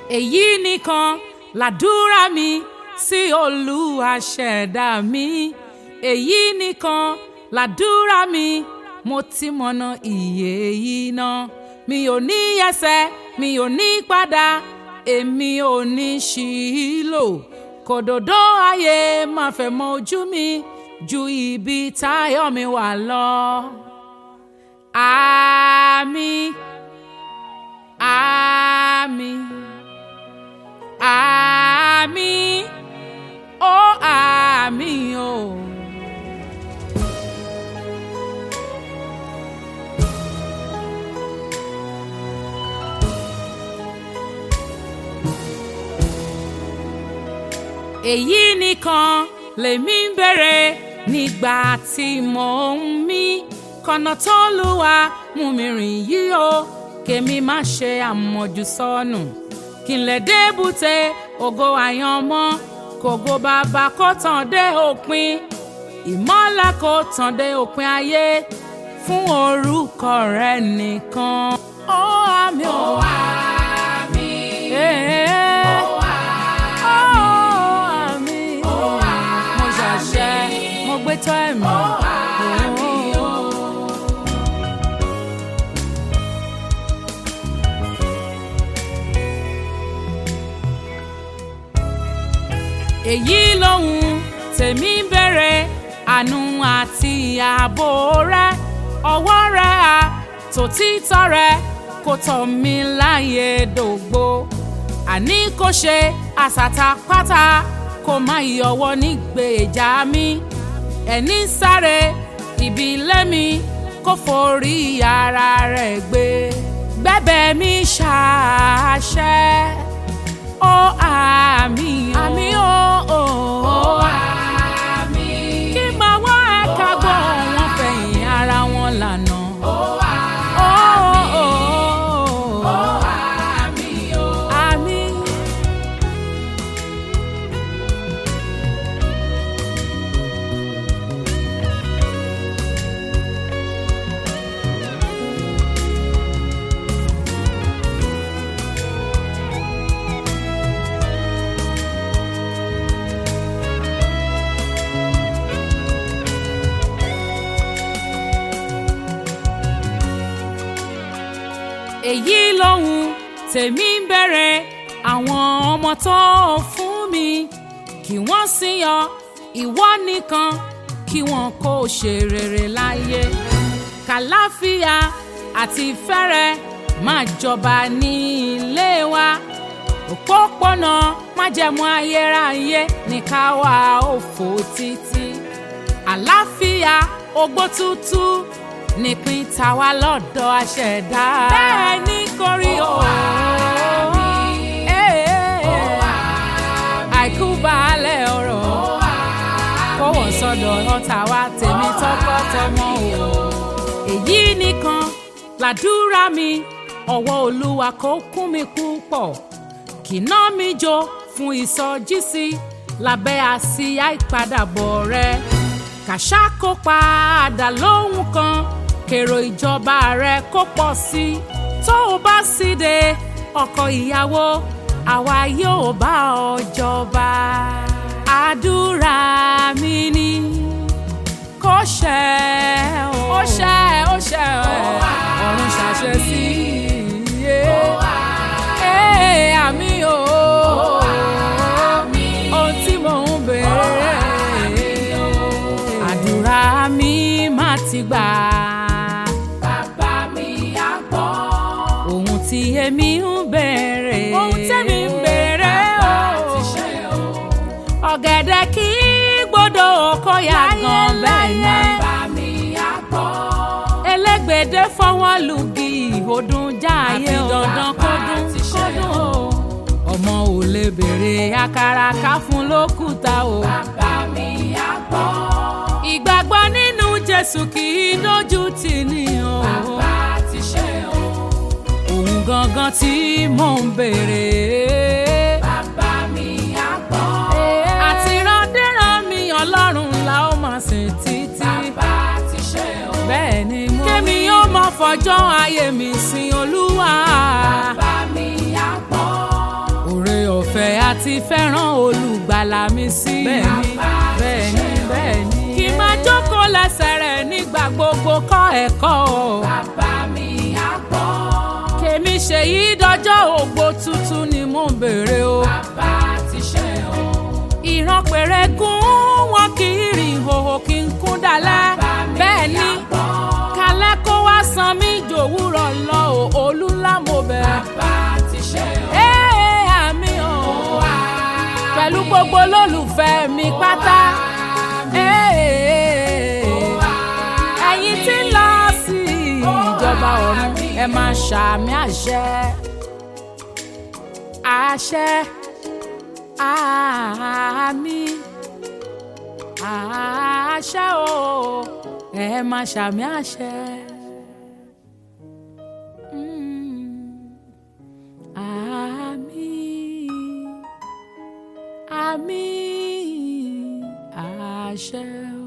èyí nìkan làdúrà mi sí olúwa ṣẹ̀dá mi èyí nìkan làdúrà mi mo ti mọ̀nà ìyè yìí náà mi ò ní yẹsẹ̀ mi ò ní padà èmi ò ní ṣìlò kòdòdó ayé máa fẹ́ mọ ojú mi ju ibi táyọ̀ mi wà lọ. Àmín àmín àmín ó àmín o. èyí nìkan lèmi ń bèrè nígbà tí mò ń mí kọ̀nà tó lùwà mú mi rìn yìí o kèmi má ṣe àmọ̀jù sọnù kí n lè débùté ògo àyànmọ́ kògo bàbá kó tàn dé òpin ìmọ́lẹ̀ kó tàn dé òpin ayé fún orúkọ rẹ nìkan. ó àmì ó àmì ó àmì mo ṣàṣẹ mo gbé tọ́ ẹ̀mí. èyí lòun tèmi ń bèrè àánú àti ààbò rẹ ọwọ́ rẹ à tòtítọ́ rẹ kò tọ̀ mí láyé dògbò àní kò ṣe àsàtàpátá kò má yọwọ́ nígbèjà mi ẹni sáré ibi lẹ́mi kò forí ara rẹ̀ gbé gbẹ́bẹ̀ mi ṣàṣẹ ó àmì ó àmì ó ó àmì kí máa wá ẹ̀ka gbọ́ wọn fẹ̀yìn ara wọn lànà ó àmì ó àmì ó àmì. èyí lòun tèmi ń bẹ̀rẹ̀ àwọn ọmọ tó fún mi kí wọ́n sì yọ ìwọ nìkan kí wọn kó ṣe rere láyé kàláfíà àti fẹ́rẹ̀ máa jọba ní ilé wa òpópónà májẹ̀mú ayérayé ní ká wá òfò títí àláfíà ogbó tútù nípín tàwa lọ́dọ̀ aṣẹ̀dá. bẹ́ẹ̀ ni kò rí o. àìkú baálẹ̀ ọ̀rọ̀ kó wọ́n sọ́dọ̀ ọ̀tá wa tèmi tọkọtọmọ o. èyí nìkan làdúrà mi ọwọ́ olúwa kó kún mi púpọ̀ kìnà mi jó fún ìsọjísí lábẹ́ àsíá ìpadàbọ̀ rẹ kàṣà kó padà lóhùn kan kèrò ìjọba rẹ kó pọ̀ sí i tó o bá sì dé ọkọ ìyàwó àwa yóò bá ọ jọba àdúrà mi ni kó ṣẹ o ó ṣẹ ó ṣẹ ọ̀run ṣàṣẹ sí i àmì o ohun tí mò ń béèrè àdúrà mi má ti gbà. Bàbá mi á gbọ́. ohun tí èmi ń béèrè. ohun tẹ́mi ń béèrè Bàbá o. ti ṣe o. ọ̀gẹ̀dẹ̀ kì í gbọ́dọ̀ kó yá gan bẹ́ẹ̀ ni. Bàbá mi á gbọ́. elégbèdé fọwọ́ lùgì ìhòdùn jáàyè Àfi dandan bàbá kọ́dún ti ṣe kọ́dún o. o. ọmọ ò lè béèrè àkàrà ká fún lókùúta o. Bàbá mi á gbọ́. ìgbàgbọ́ nínú jésù kì í dójú tì ní o. Bàbá ti ṣe o. òun gangan tí mò ń béèrè. Bàbá mi á gbọ́. àti randéran mi ọlọ́run la ó máa sìn títí. Bàbá ti ṣe o. bẹ́ẹ̀ ni mo kémi yóò mọ fọjọ́ ayé mi sin olúwa. Bàbá mi á gbọ́. láti fẹ́ràn olùgbàlà mi sí. Bẹ́ẹ̀ni, bẹ́ẹ̀ni bẹ́ẹ̀ni. kí n máa jókòó lẹ́sẹ̀ rẹ̀ nígbà gbogbo kọ́ ẹ̀kọ́ o. bàbá mi á gbọ́. kèmi ṣèyí dọjọ́ ògbó tuntun ni mò ń béèrè o. bàbá ti ṣe o. ìran péré gún wọn kì í rìn ìhòòhò kí n kún dalẹ̀. Bàbá mi bẹ́ẹ̀ ni á gbọ́. kalẹ́ kó wá san mí jòwúrọ̀ lọ o olú ńlá mo bẹ̀. bàbá ti ṣe o. Ee, àmì o pẹ̀lú gbogbo olólùfẹ́ mi pátá. Ee, ẹ̀yin tí ń lọ sí ìjọba ọ̀run ẹ máa ṣàmì àṣẹ. àṣẹ àmì àṣẹ o ẹ máa ṣàmì àṣẹ. Mm. Àmín, àmín, àṣẹ